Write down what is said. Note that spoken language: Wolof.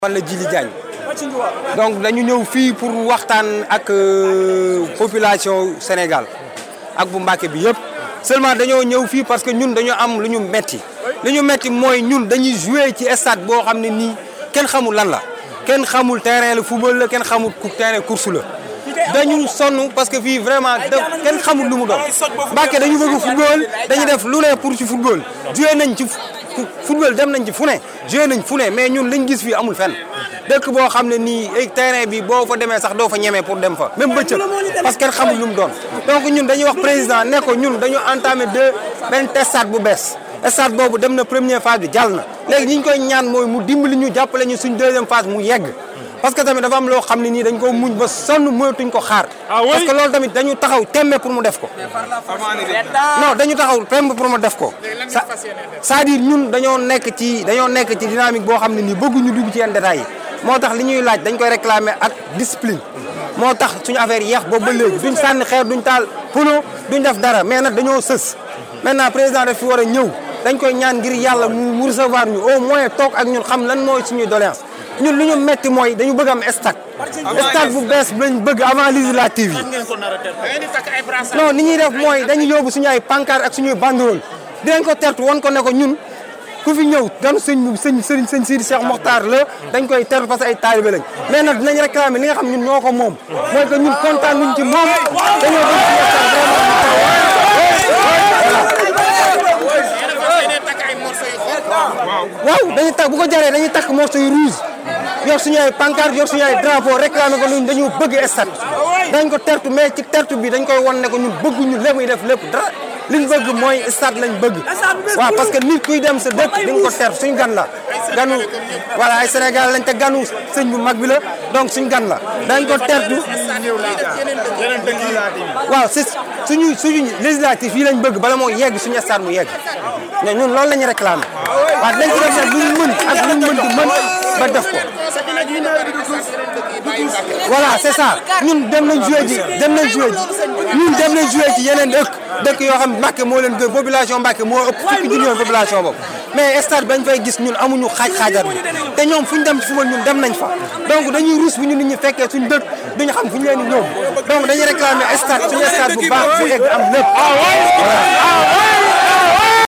man la Djili Diagne donc dañu ñëw fii pour waxtaan ak population Sénégal ak bu Mbàkke bi yëpp seulement dañoo ñëw fii parce que ñun dañoo am lu ñu metti lu ñu metti mooy ñun dañuy jouer ci stade boo xam ne nii kenn xamul lan la kenn xamul terrain la football la kenn xamul terrain course la dañu sonn parce que fii vraiment da kenn xamul lu mu doon Mbàkke dañu bëgg football dañu def lu ne pour ci football jouer nañ ci football dem nañ ci fu ne joué nañ fu ne mais ñun liñ gis fii amul fenn dëkk boo xam ne nii terrain bi boo fa demee sax doo fa ñemee pour dem fa même bëccëg parce que kenn xamul lu mu doon donc ñun dañuy wax président ne ko ñun dañu entamé deux benn stade bu bees stade boobu dem na première phase bi jàll na léegi ñi ñu koy ñaan mooy mu dimbali ñu jàppale ñu suñ deuxième phase mu yegg parce que tamit dafa am loo xam ne nii dañ ko muñ ba sonn moytuñ ko xaar parce que loolu tamit dañu taxaw temme pour mu def ko non dañu taxaw tembe pour mu def ko c'est-à-dire ñun dañoo nekk ci dañoo nekk ci dynamique boo xam ne nii bëgguñu dugg ci yenn détails yi moo tax li ñuy laaj dañ koy réclamer ak discipline moo tax suñu affaire yeex boobu ba léegi duñ sànni xeer duñ taal pono duñ def dara mais nag dañoo sës maintenant président daf fi war a ñëw dañ koy ñaan ngir yàlla mu recevoir ñu au moins toog ak ñun xam lan mooy suñuy doléance ñun lu ñu metti mooy dañu bëgg am stade stade bu bees lañ bëgg avant législative yi non ni ñuy def mooy dañu yóbbu suñu ay pancarte ak suñuy banderole dinañ ko tertu won ko ne ko ñun ku fi ñëw ganu sëñ sëñ sëñ sëñ Sidi Cheikh Mokhtar la dañ koy tertu parce que ay taalibe lañ mais nag dinañ réclamer li nga xam ñun ñoo ko moom mooy que ñun kontaan nuñ ci moom dañoo bëgg waaw dañuy takk bu ko jaree dañuy takk morceau yu rouge yor suñu ay pancarte yor suñu ay drapeau réclamer ko luñ dañu bëgg stade dañ ko tertu mais ci tertu bi dañ koy won ne ko ñun bëgguñu lépp muy def lépp dara liñ bëgg mooy stade lañ bëgg waaw parce que nit kuy dem sa dëkk di nga ko tertu suñ gan la ganu voilà ay Sénégal lañ te ganu sëñ bu mag bi la donc suñ gan la dañ ko tertu waaw si suñu suñu législatif yi lañ bëgg bala moo yegg suñu stade mu yegg mais ñun loolu la ñu réclamé waaw dañ ci def nag luñ mën ak luñ mën di mën ba def ko voilà c'est ça ñun dem nañ joué ji dem nañ joué ji ñun dem nañ joué ci yeneen dëkk dëkk yoo xam Mbàkke moo leen gën population Mbàkke moo ëpp fukki junni yoon population boobu mais stade bañ fay gis ñun amuñu xaaj xaajar bi te ñoom fu ñu dem ci football ñun dem nañ fa donc dañuy ruus bu ñu nit ñi fekkee suñu dëkk duñu xam fu ñu leen di ñëw donc dañuy réclamer stade suñu stade bu baax bu egg am lépp voilà